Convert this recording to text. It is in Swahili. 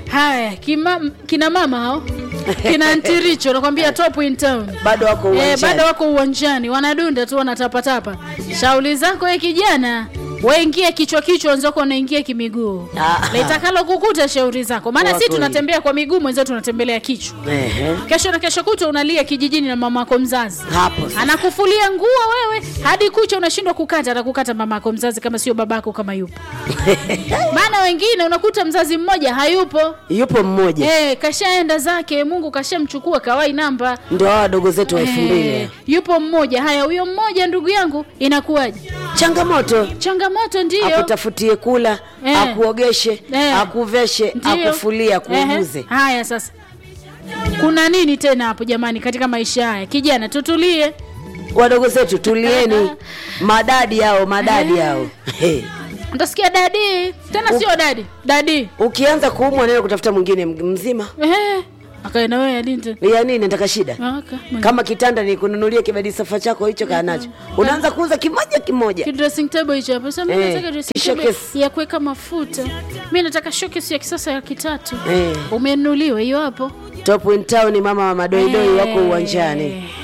haya kima, kina mama hao kina antiricho nakwambia top in town bado wako Eh, uwanjani. bado wako uwanjani wanadunda tu wanatapatapa shauli zako we kijana waingie kichwa kichwa wenzako wanaingia kimiguu Ah. litakalo kukuta shauri zako maana Wako si tunatembea kwa miguu mwenzao tunatembelea kichwa Ehe. kesho na kesho kutwa unalia kijijini na mama yako mzazi hapo sasa. anakufulia nguo wewe hadi kucha unashindwa kukata atakukata mama yako mzazi kama sio babako kama yupo maana wengine unakuta mzazi mmoja hayupo yupo mmoja Eh, kashaenda zake mungu kashamchukua kawai namba ndio hawa wadogo zetu wa elfu mbili Eh, yupo mmoja haya huyo mmoja ndugu yangu inakuwaje changamoto changamoto ndiyo akutafutie kula Eh. akuogeshe Eh. akuveshe Ndiyo. akufulie akuuguze Ehe. haya sasa kuna nini tena hapo jamani katika maisha haya kijana tutulie wadogo zetu tulieni madadi yao madadi yao He. utasikia dadi tena sio dadi dadi ukianza kuumwa nenda kutafuta mwingine m- mzima Ehe. akaenda wewe adinte ya nini nataka shida kama kitanda nikununulie kibadi safa chako hicho kaa nacho unaanza kuuza kimoja kimoja dressing table hicho hapo sasa mimi Eh, nataka dressing showcase. table ya kuweka mafuta mimi nataka showcase ya kisasa ya kitatu Eh. umenunuliwa hiyo hapo top in town mama wa madoidoi wako uwanjani